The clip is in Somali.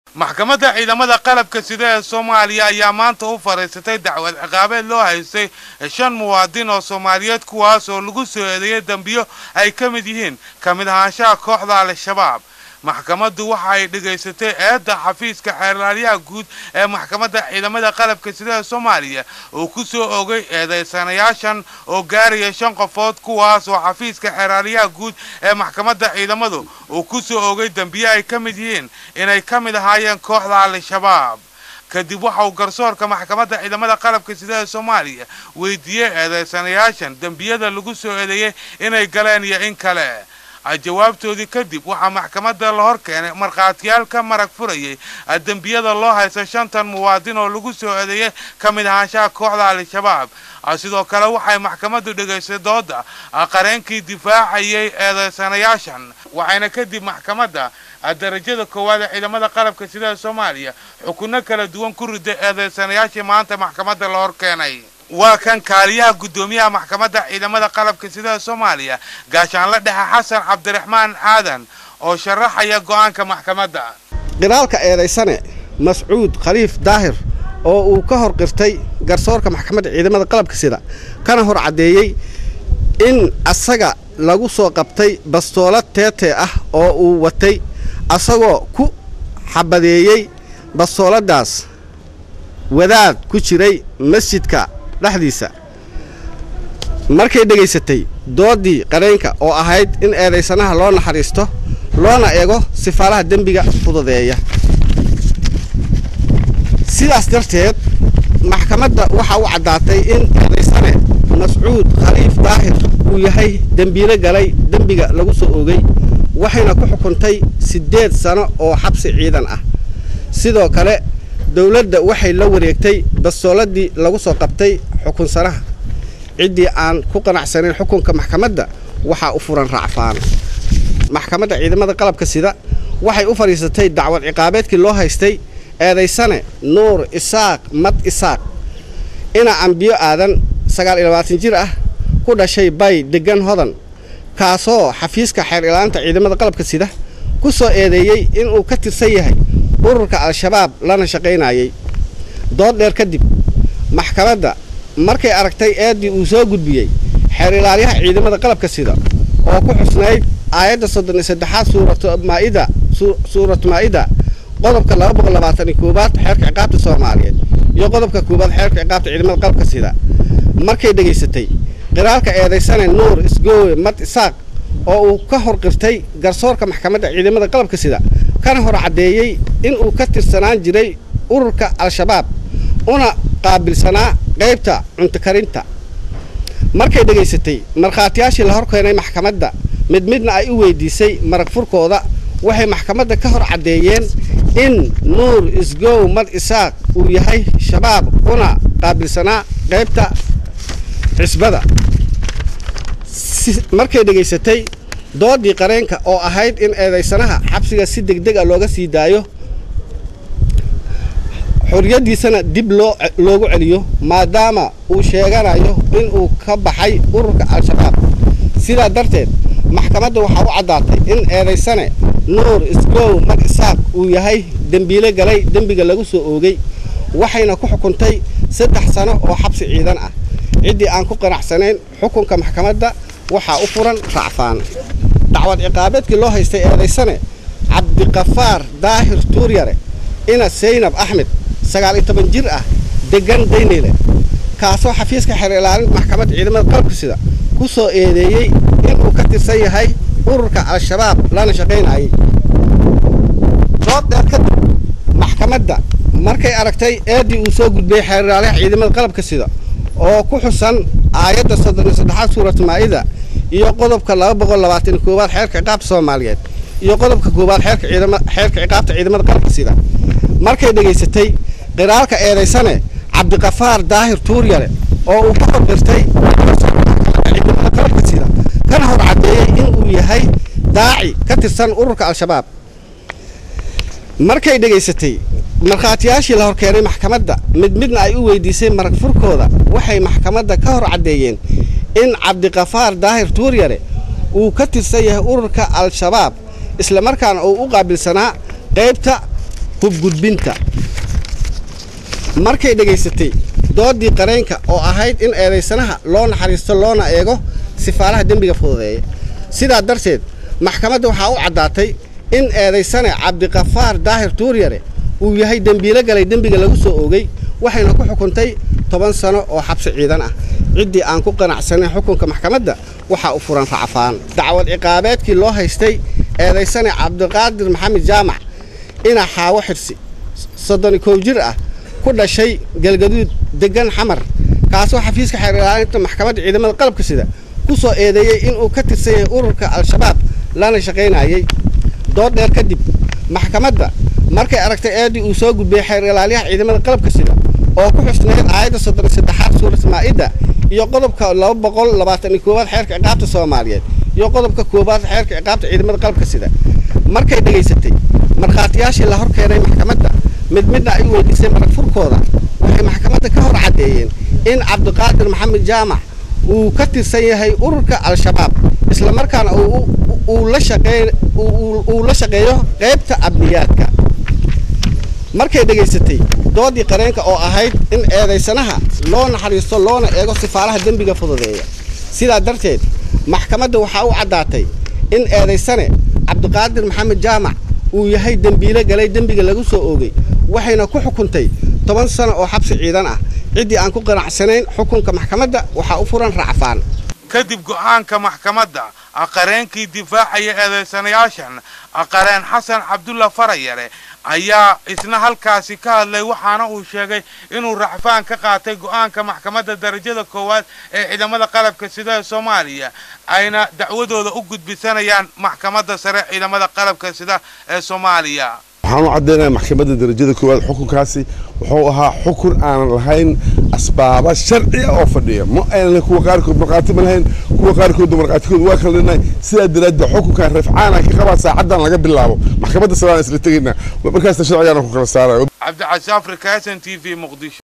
maxkamadda ciidamada qalabka sida ee soomaaliya ayaa maanta u fadhiisatay dacwad ciqaabeed loo haystay shan muwaadin oo soomaaliyeed kuwaas oo lagu soo eedeeyay dembiyo ay ka mid yihiin ka mid ahaanshaha kooxda al-shabaab maxkamaddu waxa ay dhegaysatay eedda xafiiska xeerlaaliyaha guud ee maxkamadda ciidamada qalabka sida ee soomaaliya uu ku soo ogay eedaysanayaashan oo gaaraya shan qofood kuwaas oo xafiiska xeerlaaliyaha guud ee maxkamadda ciidamadu uu ku soo ogay dembiyo ay ka mid yihiin inay ka mid ahaayeen kooxda al-shabaab kadib waxa uu garsoorka maxkamadda ciidamada qalabka sida ee soomaaliya weydiiyey eedaysanayaashan dembiyada lagu soo eedeeyey inay galeen iyo in kale jawaabtoodii kadib waxaa maxkamadda la hor keenay markhaatiyaal ka marag furayay dembiyada loo haysta shantan muwaadin oo lagu soo eedeeyay ka mid ahaanshaha kooxda al-shabaab sidoo kale waxay maxkamaddu dhegaystay dooda qareenkii difaacayay eedaysanayaashan waxayna kadib maxkamadda darajada koowaad ee ciidamada qalabka sida ee soomaaliya xukunno kala duwan ku riday eedaysanayaashii maanta maxkamadda la hor keenay waa kan kaaliyaha guddoomiyaha maxkamadda ciidamada qalabka sida ee soomaaliya gaashaanla dhexe xasan cabdiraxmaan aadan oo sharaxaya go'aanka maxkamadda qiraalka eedaysane mascuud khaliif daahir oo uu ka hor qirtay garsoorka maxkamadda ciidamada qalabka sida kana hor caddeeyey in asaga lagu soo qabtay bastoolad teetee ah oo uu watay asagoo ku xabadeeyey bastooladdaas wadaad ku jiray masjidka dhexdiisa markay dhegaysatay dooddii qareenka oo ahayd in eedaysanaha loo naxariisto loona eego sifaalaha dembiga fududeeya sidaas darteed maxkamadda waxaa u caddaatay in eedaysane mascuud khaliif daahir uu yahay dembiilo galay dembiga lagu soo oogay waxayna ku xukuntay siddeed sano oo xabsi ciidan ah sidoo kale dowladda waxay la wareegtay bastooladii lagu soo qabtay xukunsanaha ciddii aan ku qanacsanayn xukunka maxkamadda waxaa u furan raacfaan maxkamadda ciidamada qalabka sida waxay u fadhiisatay dacwad ciqaabeedkii loo haystay eedaysane nuur isaaq mad isaaq ina ambiyo aadan sagaal iyo labaatan jir ah ku dhashay bay deggan hodan kaasoo xafiiska xeer ilaanta ciidamada qalabka sida ku soo eedeeyey inuu ka tirsan yahay ururka al-shabaab lana shaqaynayay dood dheer kadib maxkamadda markay aragtay eeddii uu soo gudbiyey xeer ilaaliyaha ciidamada qalabka sida oo ku xusnayd aayadda soddon iyo saddexaad suuratmaa'ida suuratu maa'ida qodobka laba boqol labaatan iyo koowaad xeerka ciqaabta soomaaliyeed iyo qodobka koowaad xeerka ciqaabta ciidamada qalabka sida markay dhegaysatay qiraalka eedaysane nuur isgoowe mad isaaq oo uu ka hor qirtay garsoorka maxkamadda ciidamada qalabka sida kana hor caddeeyey inuu ka tirsanaan jiray ururka al-shabaab una qaabilsanaa qaybta cuntokarinta markay dhegaysatay markhaatiyaashii la hor keenay maxkamadda mid midna ay u weydiisay marag furkooda waxay maxkamadda ka hor caddeeyeen in nuur isgow mad isaaq uu yahay shabaab una qaabilsanaa qaybta cisbada markay dhegaysatay doodii qareenka oo ahayd in eedaysanaha xabsiga si degdeg a looga sii daayo xorriyaddiisana dib loo loogu celiyo maadaama uu sheeganayo inuu ka baxay ururka al-shabaab sidaa darteed maxkamadda waxaa u caddaatay in eedaysane nuur isgow mad isaaq uu yahay dembiile galay dembiga lagu soo oogay waxayna ku xukuntay saddex sano oo xabsi ciidan ah ciddii aan ku qanacsanayn xukunka maxkamadda waxaa u furan racfaan dacwad ciqaabeedkii loo haystay eedaysane cabdiqafaar daahir tuuryare ina saynab axmed sagaal iyo toban jir ah deggan dayneyle kaasoo xafiiska xeer ilaalinta maxkamadda ciidamada qalabka sida ku soo eedeeyey inuu ka tirsan yahay ururka al-shabaab lana shaqaynayay dood dheer kadib maxkamadda markay aragtay eeddii uu soo gudbiyey xeer ilaaliyaha ciidamada qalabka sida oo ku xusan aayadda soddon iyo saddexaad suuratu maa'ida iyo qodobka laba boqol labaatan iyo koowaad xeerka ciqaabta soomaaliyeed iyo qodobka koowaad xeerka ciidama xeerka ciqaabta ciidamada qalabka sida markay dhegaysatay qiraalka eedaysane cabdiqafaar daahir tuuryare oo uu ka hor qirtay ciidamada qalabka sida kana hor caddeeyey inuu yahay daaci ka tirsan ururka al-shabaab markay dhegaysatay markhaatiyaashii la hor keenay maxkamadda mid midna ay u weydiisay marag furkooda waxay maxkamadda ka hor caddeeyeen in cabdiqafaar daahir tuuryare uu ka tirsan yahay ururka al-shabaab islamarkaana uu u qaabilsanaa qaybta hubgudbinta markay dhegaysatay doodii qareenka oo ahayd in eedaysanaha loo naxariisto loona eego sifaalaha dembiga fududeeya sidaa darteed maxkamadda waxaa u caddaatay in eedaysane cabdiqafaar daahir tuuryare uu yahay dembiilo galay dembiga lagu soo oogay waxayna ku xukuntay toban sano oo xabsi ciidan ah ciddii aan ku qanacsanayn xukunka maxkamadda waxaa u furan racfaan dacwad ciqaabeedkii loo haystay eedaysane cabdiqaadir maxamed jaamac ina xaawo xirsi soddoni kow jir ah ku dhashay galgaduud deggan xamar kaasoo xafiiska xeerlaalinta maxkamadda ciidamada qalabka sida ku soo eedeeyey inuu ka tirsan yahay ururka al-shabaab lana shaqaynayay dood dheer kadib maxkamadda markay aragtay eedii uu soo gudbiyey xeer ilaaliyaha ciidamada qalabka sida oo ku xusnayd aayadda soddon saddexaad suurat maa'ida iyo qodobka laba boqol labaatan iyo koowaad xeerka ciqaabta soomaaliyeed iyo qodobka koowaad xeerka ciqaabta ciidamada qalabka sida markay dhegaysatay markhaatiyaashii la hor keenay maxkamadda mid midna ay weydiisay marag furkooda waxay maxkamadda ka hor caddeeyeen in cabdiqaadir maxamed jaamac uu ka tirsan yahay ururka al-shabaab islamarkaana uu la shaqeeyo qaybta abniyaadka markay dhegaysatay doodii qareenka oo ahayd in eedaysanaha loo naxariisto loona eego sifaalaha dembiga fududeeya sidaa darteed maxkamadda waxaa u caddaatay in eedaysane cabdiqaadir maxamed jaamac uu yahay dembiilo galay dembiga lagu soo oogay waxayna ku xukuntay toban sano oo xabsi ciidan ah ciddii aan ku qanacsanayn xukunka maxkamadda waxaa u furan racfaan kadib go'aanka maxkamadda aqareenkii difaacaya eedaysanayaashan aqareen xasan cabdulla farayare ayaa isna halkaasi ka hadlay waxaana uu sheegay inuu racfaan ka qaatay go'aanka maxkamadda darajada koowaad ee ciidamada qalabka sida ee soomaaliya ayna dacwadooda u gudbisanayaan maxkamadda sare ciidamada qalabka sida ee soomaaliya waxaan u caddaynaya maxkamadda darajada koowaad xukunkaasi wuxuu ahaa xukun aanan lahayn asbaaba sharci ah oo fadhiya ma aynan kuwa qaarkood markhaati ma lahayn kuwa qaarkoodna markhaatikooda waa kala dhinay sidaa daraaddeed xukunkan rafcaana ka qabaa saacaddan laga bilaabo maxkamadda saraan isla tegaynaa markaasna sharcigaana ku kala saarayo cabdicasi afrika s n t v muqdisho